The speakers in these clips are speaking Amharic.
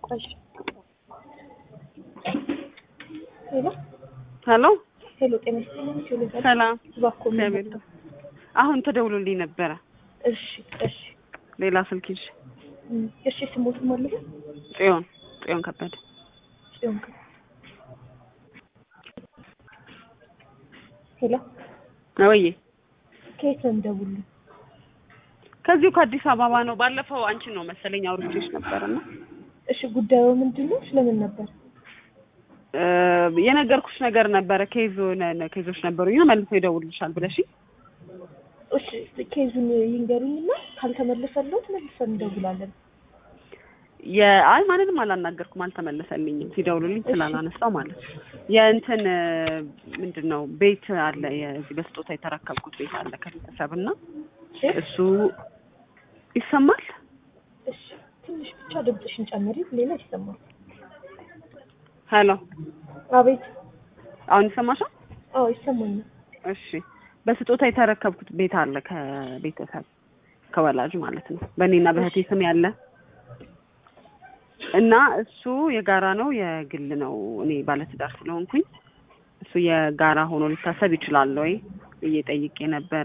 እሺ ሄሎ ሄሎ ሄሎ፣ ጤና ይስጥልኝ። ሄሎ፣ ሰላም እባክዎ ምን እግዚአብሔር ነበር? አሁን ተደውሎልኝ ነበረ እሺ እሺ ሌላ ስልክ ይዤ እም፣ እሺ ስሞት ማለት ጽዮን ጽዮን ከበደ ጽዮን ከ ሄሎ፣ ወዬ ከየት ነው እንደውልኝ? ከዚሁ ከአዲስ አበባ ነው ባለፈው አንቺን ነው መሰለኝ አውርቼሽ ነበርና እሺ ጉዳዩ ምንድን ነው? ስለምን ነበር? እ የነገርኩሽ ነገር ነበረ ኬዝ ነ- ኬዞች ነበሩኝ መልሶ ይደውልልሻል ብለሽ እሺ ኬዙን ይንገሩኝና ካልተመለሰለት መልሰን እንደውላለን። የአይ ማንንም አላናገርኩም አልተመለሰልኝም ሲደውሉልኝ ስላላነሳው ማለት ነው የእንትን እ ምንድን ነው ቤት አለ የዚህ በስጦታ የተረከብኩት ቤት አለ ከቤተሰብ እና እሺ እሱ ይሰማል እሺ ትንሽ ብቻ ድምፅሽን ጨምሪ፣ ሌላ ይሰማል። ሄሎ አቤት። አሁን ይሰማሻል አዎ ይሰማኛል። እሺ በስጦታ የተረከብኩት ቤት አለ ከቤተሰብ ከወላጅ ማለት ነው በእኔና በእህቴ ስም ያለ እና እሱ የጋራ ነው የግል ነው እኔ ባለትዳር ስለሆንኩኝ እሱ የጋራ ሆኖ ሊታሰብ ይችላል ወይ ብዬ ጠይቄ ነበረ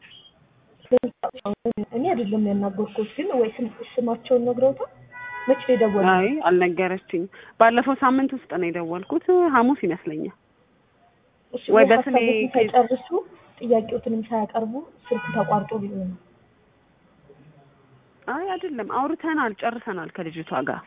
እኔ አይደለም ያናገርኩት፣ ግን ወይ ስም- ስማቸውን ነግረውታል? መቼ ነው የደወሉት? አይ አልነገረችኝ ባለፈው ሳምንት ውስጥ ነው የደወልኩት ሐሙስ ይመስለኛል እሺ ወይ ወይ በስሜ ሀሳቦትን ሳይጨርሱ ጥያቄዎትንም ሳያቀርቡ ስልክ ተቋርጦ ሊሆን ነው። አይ አይደለም አውርተናል ጨርሰናል ከልጅቷ ጋር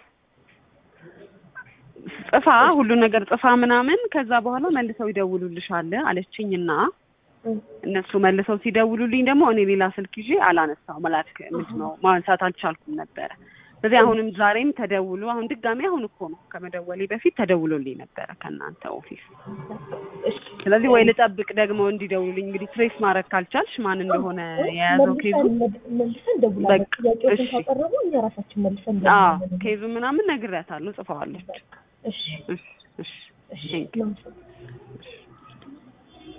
ጽፋ ሁሉ ነገር ጽፋ ምናምን ከዛ በኋላ መልሰው ይደውሉልሻል አለችኝና እም፣ እነሱ መልሰው ሲደውሉልኝ ደግሞ እኔ ሌላ ስልክ ይዤ አላነሳው መላክ ምንድን ነው ማንሳት አልቻልኩም ነበረ ስለዚህ አሁንም ዛሬም ተደውሎ አሁን ድጋሚ አሁን እኮ ነው ከመደወሌ በፊት ተደውሎልኝ ነበረ ከእናንተ ኦፊስ እሺ ስለዚህ ወይ ልጠብቅ ደግሞ እንዲደውሉልኝ እንግዲህ ትሬስ ማድረግ ካልቻልሽ ማን እንደሆነ የያዘው ኬዙ መልሰን መልሰን እንደውላለን። በቃ፣ ጥያቄዎትን እሺ። ካቀረቡ እኛ ራሳችን መልሰን አዎ እንደውላለን። ኬዙ ምናምን ነግሬያታለሁ ጽፈዋለች እሺ እሺ እሺ እሺ Thank you. እናመሰግናለን።